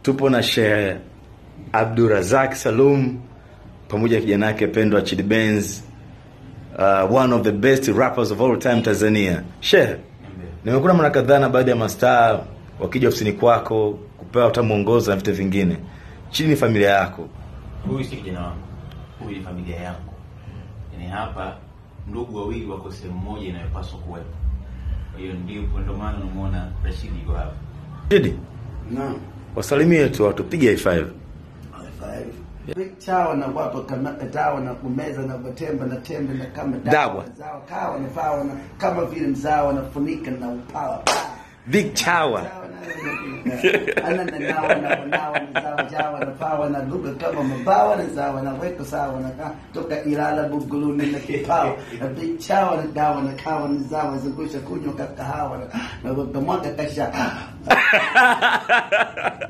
tupo na Sheikh Abdurazak Salum pamoja na kijana yake pendwa Chidi Benz, uh, one of the best rappers of all time Tanzania. Sheikh, nimekuna mara kadhaa na baadhi ya mastaa wakija ofisini kwako kupewa hata mwongozo na vitu vingine. Chidi ni familia yako. Huyu si kijana wangu, huyu ni familia yangu. Yaani hapa ndugu wawili wako sehemu moja inayopaswa kuwepo. Kwa hiyo ndio ndio maana unamuona Rashid yuko hapa. Chidi, Naam. wasalimie tu watu, piga high five. chawa na wapo kama dawa na kumeza na kutemba na tembe na kama Dawa. Zawa kawa na fawa na kama vile mzawa na funika na upawa. Big Chawa. Ana na nawa na nawa na zawa jawa na pawa na lugha kama mabawa na zawa na weka sawa na ka toka Ilala Buguluni na kipawa na big chawa na dawa na kawa na zawa zungusha kunywa kakahawa na na mwaka kasha